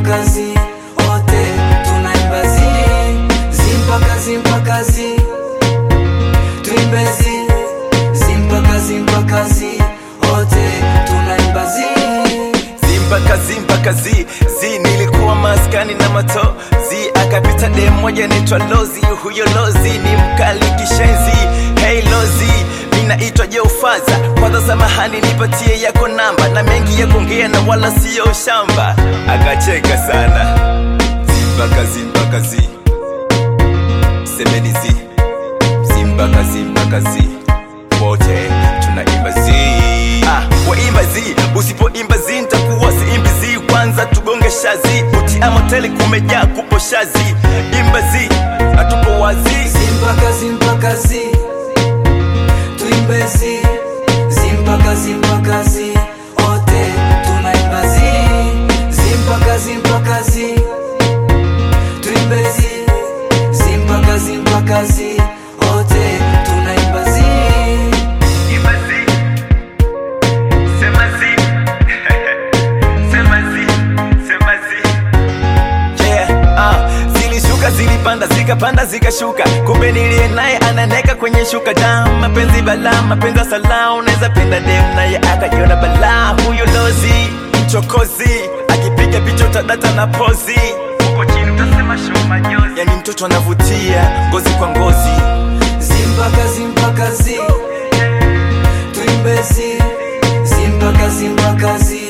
mpaka zi wote tunaimba zi zi mpaka zi mpaka zi tuimbe zi zi mpaka zi mpaka zi wote tunaimba zi Zimpaka zimpaka zi zi, nilikuwa maskani na mato zi, akapita dem moja naitwa Lozi. Huyo Lozi ni mkali kishenzi. Hey Lozi, minaitwa Jeufaza, kwanza samahani, nipatie yako namba na mengi ya kuongea na wala siyo shamba. Akacheka sana. Zimpaka zimpaka zi, semeni zi zimpaka zimpaka zi, wote tunaimba zi. Ah, waimba zi, usipoimba zi ntakuwa siimbi zi. Kwanza tugonge shazi, uti amoteli kumejaa kupo shazi. Imba zi, hatupo wazi. zi mpaka zi mpaka zi tuimbe zi zi mpaka zi mpaka zi wote tunaimba zi zi mpaka zi mpaka zi tuimbe zi zi mpaka zi mpaka zi wote tunaimba zi Imba zi, sema zi, sema zi, sema zi. Yeah, ah, zilishuka zilipanda zikapanda zikashuka, kumbe niliye naye ananeka kwenye shuka dam. Mapenzi balaa, mapenzi ya salaa, unaweza penda dem naye akajiona balaa. Huyo Lozi mchokozi, akipiga picha utadata na pozi, huko chini utasema show majozi. Yani mtoto anavutia ngozi kwa ngozi. zi mpaka zi mpaka zi tuimbe zi zi mpaka zi mpaka zi